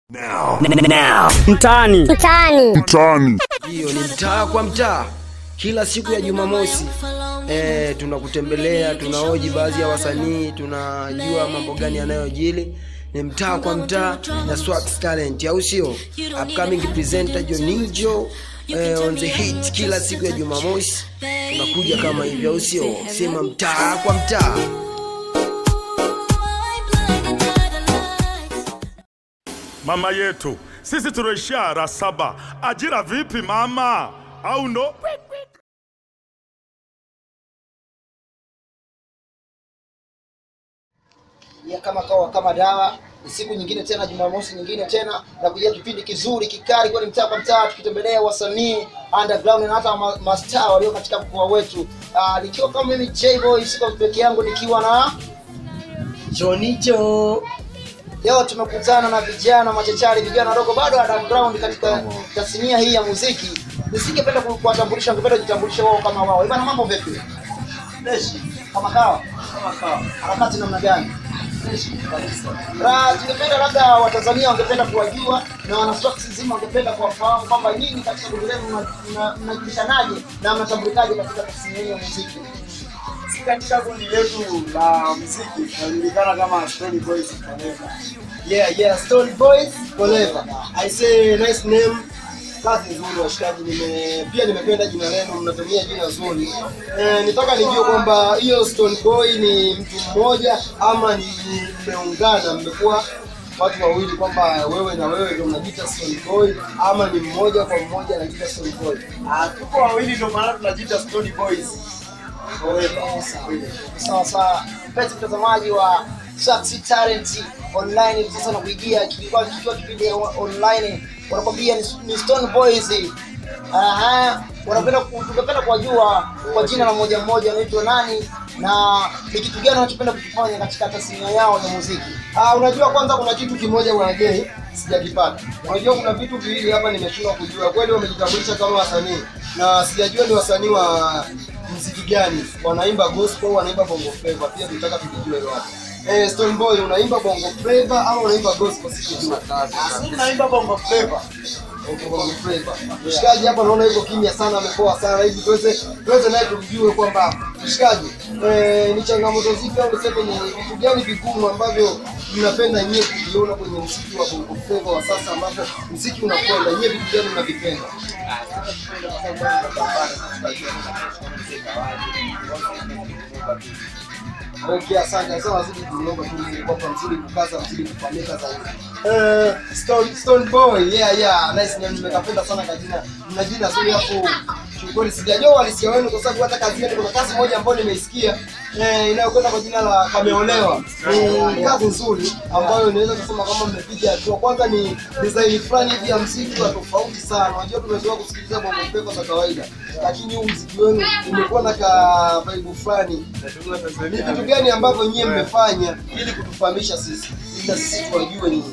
Now. Now. mtaani mtaani Mtaani. hiyo ni mtaa kwa mtaa kila siku ya jumamosi e, tunakutembelea tunaoji baadhi ya wasanii tunajua mambo gani yanayojili ni mtaa kwa mtaa na Swax talent au sio upcoming presenter joninjo eh, on the hit kila siku ya jumamosi tunakuja kama hivyo au sio sema mtaa kwa mtaa mama yetu sisi tunaishia ara saba ajira vipi mama au ndo ya kama kawa kama dawa ni siku nyingine tena jumamosi nyingine tena na kujia kipindi kizuri kikali kwani mtaa kwa mtaa tukitembelea wasanii underground na hata ma- mastaa walio katika mkoa wetu uh, nikiwa kama mimi jboy siko peke yangu nikiwa na jonicho leo tumekutana na vijana machachari vijana wadogo bado underground katika tasnia hii ya muziki nisingependa ku- kuwatambulisha ningependa kujitambulisha wao kama wao ibana mambo vipi freshi kama kawa kama kawa harakati namna gani freshi kabisa Ra, tungependa labda watanzania wangependa kuwajua na wanaswaksi zima wangependa kuwafahamu kwamba nyinyi katika kundi lenu mna- mna- mnajulishanaje na mnatambulikaje katika tasnia hii ya muziki Sisi katika kundi letu la muziki tunajulikana kama Stony Boys Forever. yeah yeah stone boys forever i say nice name kazi nzuri washikaji nime pia nimependa jina lenu mnatumia jina zuri eh, nitaka nijue kwamba hiyo stone boy ni mtu mmoja ama ni ni mmeungana mmekuwa watu wawili kwamba wewe na wewe ndio mnajiita stone boy ama ni mmoja kwa mmoja anajiita stone boy Ah, tuko wawili ndio maana tunajiita Stony Boys. sawa sawa mpenzi mtazamaji wa Saxy Talent online hivi sasa nakuijia kilikuwa kikiwa kipindi ya online wanakwambia ni, ni Stone Boys aha wanapenda ku- tungependa kuwajua kwa jina la mmoja mmoja wanaitwa nani na ni kitu gani wanachopenda kukifanya katika tasnia yao ya muziki ah unajua kwanza kuna kitu kimoja bwana Jay sijakipata unajua kuna vitu viwili hapa nimeshindwa kujua kweli wamejitambulisha kama wasanii na sijajua ni wasanii wa mziki gani wanaimba gospel wanaimba bongo flava pia tunataka tujijue hilo hapa eh Stone Boy unaimba bongo flava ama unaimba gospel sikijua Sisi tunaimba bongo flava. Okay, bongo flava mshikaji hapa naona yuko kimya sana amepoa sana hivi tuweze tuweze naye tumjue kwamba mshikaji eh, ni changamoto zipi au niseme ni vitu gani vigumu ambavyo mnapenda nyie kuviona kwenye mziki wa bongo flava wa sasa ambapo mziki unakwenda nyie vitu gani mnavipenda Okay, asante. Sasa wazidi kuomba tu Mungu kwamba mzidi kukaza, mzidi kufahamika zaidi. Eh, Stone Stone Boy, yeah yeah, nice name nimekapenda sana kajina. Mna jina zuri hapo. Kiukweli sijajua walisia wenu kwa sababu hata kazi yenu kuna kazi moja ambayo nimeisikia eh, inayokwenda kwa jina la Kameolewa. Ni kazi nzuri ambayo inaweza kusema kama mmepiga hatua. Kwanza ni design fulani hivi ya mziki wa tofauti sana. Unajua tumezoea kusikiliza bongo flava za kawaida, lakini huu mziki wenu umekuwa na ka vibe fulani ni vitu gani ambavyo nyie mmefanya ili kutufahamisha sisi ili na sisi tuwajue nyinyi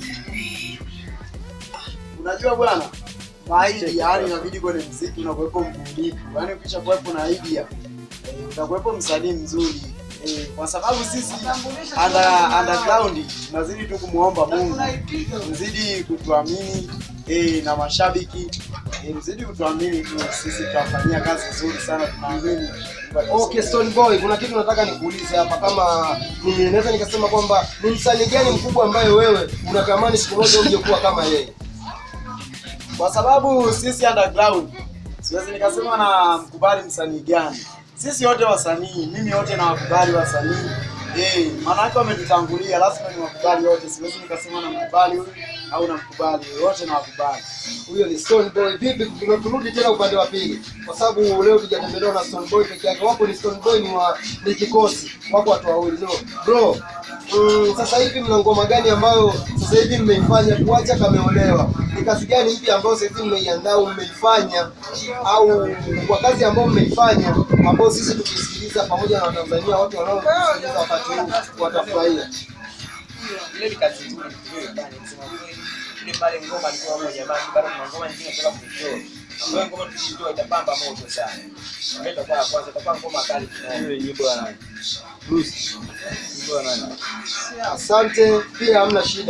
Unajua bwana, maidi yani inabidi kwenye muziki unakuwepo mbunifu. Yaani ukisha kuwepo na idea, eh, utakuwepo msanii mzuri. Eh, kwa sababu sisi under, underground tunazidi tu kumwomba Mungu mzidi kutuamini eh, na mashabiki eh, mzidi kutuamini tu, sisi tutafanyia kazi nzuri sana, tunaamini. okay Stone Boy kuna kitu nataka nikuulize hapa kama ni- naweza nikasema kwamba ni msanii gani mkubwa ambaye wewe unatamani siku moja uje kuwa kama yeye kwa sababu sisi underground siwezi nikasema na mkubali msanii gani sisi wote wasanii mimi wote na wakubali wasanii eh maanake wametutangulia lazima ni wakubali wote siwezi nikasema na mkubali huyu au na mkubali wote na wakubali huyo ni Stone Boy vipi tuna- turudi tena upande wa pili kwa sababu leo tujatembelewa na Stone Boy peke yake wapo ni Stone Boy ni wa ni kikosi wako watu wawili so, bro mm, sasa hivi mna ngoma gani ambayo sasa hivi mmeifanya kuacha kameolewa ni kazi gani mpya ambayo sasa hivi mmeiandaa au mmeifanya au kwa kazi ambayo mmeifanya ambayo sisi tukisikiliza pamoja na Watanzania watu wanaosikiliza wakati huu watafurahia ile ni kazi nzuri tuliyoifanya kusema kweli. Ile pale ngoma alikuwa moja basi bado kuna ngoma nyingine tunataka kuitoa. Ambayo ngoma tukitoa itapamba moto sana. Ndio itakuwa ya kwanza itakuwa ngoma kali kidogo. asante pia hamna shida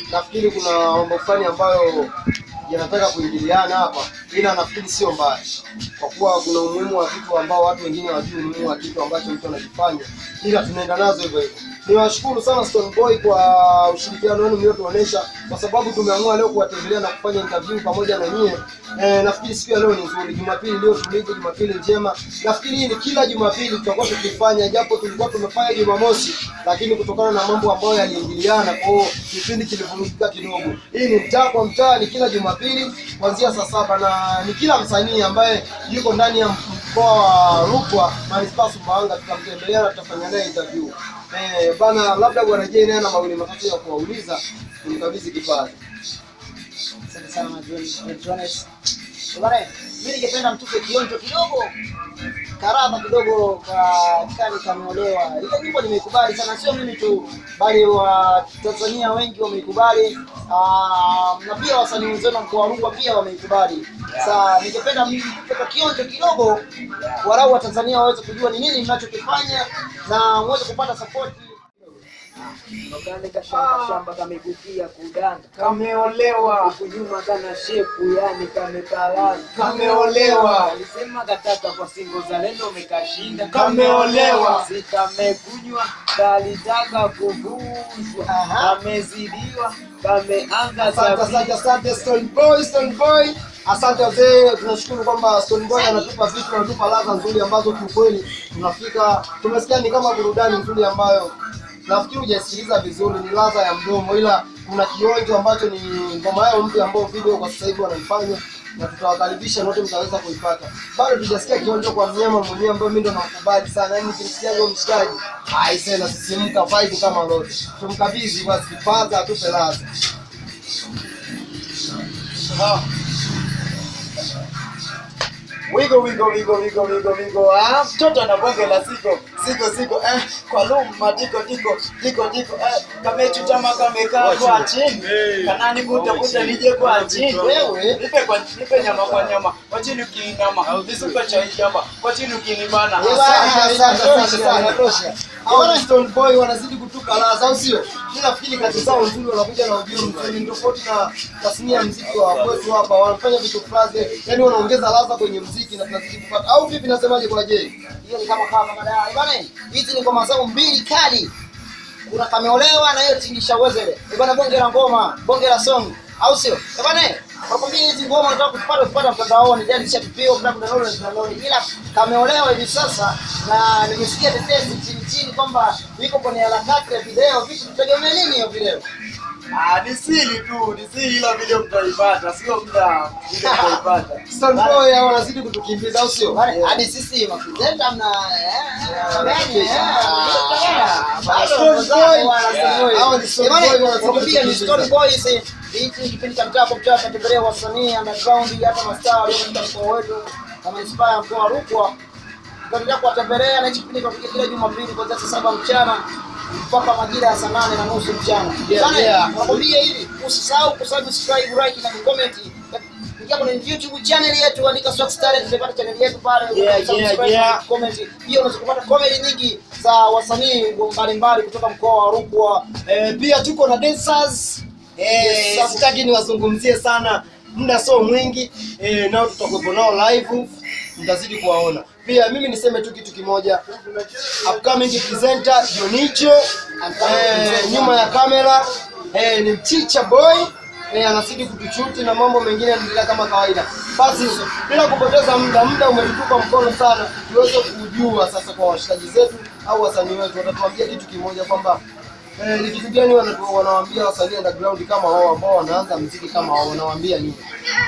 nafikiri kuna mambo fulani ambayo yanataka kuingiliana hapa, ila nafikiri sio mbaya, kwa kuwa kuna umuhimu wa vitu ambao watu wengine hawajui umuhimu wa kitu ambacho mtu anakifanya, ila tunaenda nazo hivyo hivyo. Niwashukuru sana Stone Boy kwa ushirikiano wenu mliotuonesha, kwa sababu tumeamua leo kuwatembelea na kufanya interview pamoja na nyie. Eh, nafikiri siku ya leo ni nzuri, Jumapili leo tulivu, Jumapili njema. Nafikiri hii ni kila Jumapili tutakuwa tukifanya, japo tulikuwa tumefanya Jumamosi, lakini kutokana na mambo ambayo yaliingiliana, kwa hiyo kipindi kilivurugika kidogo. Hii ni mtaa kwa mtaa, ni kila Jumapili kuanzia saa saba na ni kila msanii ambaye yuko ndani ya mkoa wa Rukwa manispaa Sumbawanga, tutamtembelea na tutafanya naye interview. Eh, bana, labda bwana Jay naye ana mawili matatu ya kuwauliza, nimkabidhi kipaza. Asante sana John Jones. Bwana, mimi ningependa mtupe kionjo kidogo karadha kidogo ka kani kameolewa. Ile nyimbo nimeikubali sana, sio mimi tu, bali wa Tanzania wengi wameikubali. Ah, na pia wasanii wenzenu wa mkoa wa Rukwa pia wameikubali. Sasa ningependa mtupe ka kionjo kidogo, warau wa Tanzania waweze kujua ni nini mnachokifanya na muweze kupata support. Magande kashamba shamba kamegukia kudanga Kameolewa. huku nyuma kana shepu yani kamekalana Kameolewa. alisema kataka kwa singo za lendo umekashinda Kameolewa. si kamekunywa kalitaka kuvuzwa Aha. amezidiwa kameanza Asante, asante, tabia. asante Stone Boy, Stone Boy. Asante wazee, tunashukuru kwamba Stone Boy anatupa vitu, anatupa ladha nzuri ambazo kiukweli tunafika, tumesikia ni kama burudani nzuri ambayo nafikiri hujasikiliza vizuri, ni ladha ya mdomo, ila kuna kionjo ambacho ni ngoma yao mpya ambayo video kwa sasa hivi wanaifanya na tutawakaribisha wote mtaweza kuipata. Bado tujasikia kionjo kwa mnyama mwenyewe ambaye mimi ndo namkubali sana, yaani nikimsikia huyo mshikaji aisee, nasisimka vibe kama lote. Tumkabidhi basi kipaza atupe ladha. Wigo wigo wigo wigo wigo wigo. Ah, mtoto ana bonge la siko siko siko eh, kwa luma diko diko diko diko eh, kamechutama kamekaa kwa chini kanani buta buta nije kwa chini Wewe. nipe kwa nipe nyama kwa nyama kwa chini ukiinama nisupe chai hapa kwa chini ukinibana Hawana Stone Boy wanazidi kutupa ladha, au sio? Mimi nafikiri kazi zao nzuri, wanakuja na ujio mzuri, ni tofauti na tasnia ya muziki wa kwetu hapa. Wanafanya vitu fulani, yani wanaongeza ladha kwenye muziki na tunazidi kupata. Au vipi, nasemaje kwa Jay? hiyo ni kama kama madai bwana hizi ni ngoma zao mbili kali kuna kameolewa na hiyo tingisha wezele Eh bwana bonge la ngoma bonge la song au sio Eh bwana nakwambia hizi ngoma unataka kuzipata uzipata mtandaoni yani kisha tupio kuna download na download ila kameolewa hivi sasa na nimesikia tetesi chini chini kwamba iko kwenye harakati ya video vipi tutegemea nini hiyo video Ah, ni siri tu, ni siri ila video mtaipata, sio muda video mtaipata. Stone Boy hao wanazidi kutukimbiza, au sio? Bwana, hadi sisi mapresenta mna Nakwambia ni Stone Boys. Hiki ni kipindi cha mtaa kwa mtaa, tunatembelea wasanii underground, hata mastaa walio katika mkoa wetu kama manispaa ya mkoa wa Rukwa. Tutaendelea kuwatembelea na hichi kipindi kinakuja kila Jumapili kuanzia saa saba mchana mpaka majira ya saa nane na nusu mchana. Yeah, Bwana, yeah. nakwambia hivi, usisahau kusubscribe, like na kucomment. Ingia kwenye YouTube channel yetu, andika Swax Talent, utapata channel yetu pale. Yeah, Subscribe yeah, na yeah. comment. Pia unaweza kupata comedy nyingi za wasanii mbalimbali kutoka mkoa wa Rukwa. Eh, pia tuko na dancers eh, Yes, sitaki niwazungumzie sana, muda sio mwingi eh, nao tutakuwepo nao live, mtazidi kuwaona. Pia mimi niseme tu kitu kimoja, upcoming presenter Jonicho eh, nyuma ya kamera eh, ni Chicha Boy eh, anazidi kutuchuti na mambo mengine yanaendelea kama kawaida. Basi bila kupoteza muda, muda umetutupa mkono sana, tuweze kujua sasa kwa washikaji zetu au wasanii wetu watatuambia kitu kimoja kwamba Eh, ni kitu gani wanatu- wanawaambia wasanii underground kama wao ambao wanaanza muziki kama wao wanawaambia nini?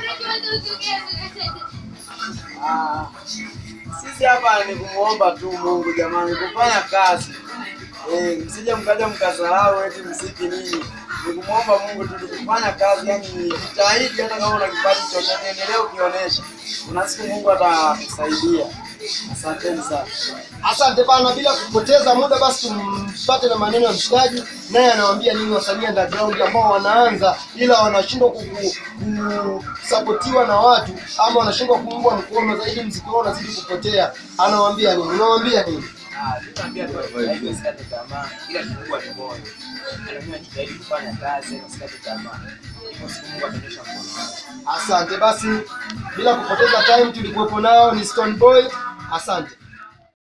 Ah, sisi hapa ni kumuomba tu Mungu jamani, kufanya kazi eh, msije mkaja mkasahau eti msiki nini. Ni kumuomba Mungu tu kufanya kazi, yani jitahidi, hata kama una kipaji chochote endelee ukionyesha, kuna siku Mungu atakusaidia. Asanteni sana. Asante bana, bila kupoteza muda, basi tumpate na maneno ya mshikaji, naye anawaambia nini wasanii underground ambao wanaanza ila wanashindwa ku- ku- kusapotiwa na watu ama wanashindwa kuungwa mkono zaidi, mziki wao unazidi kupotea. Anawaambia nini? Unawaambia nini? Ah, tunaambia tu wajitahidi wasikate tamaa, ila kikubwa ni moyo. Yaani mimi najitahidi kufanya kazi, wasikate tamaa. Hivyo siku Mungu atanyosha mkono wake. Asante basi, bila kupoteza time tulikuwepo nao ni Stone Boy. Asante.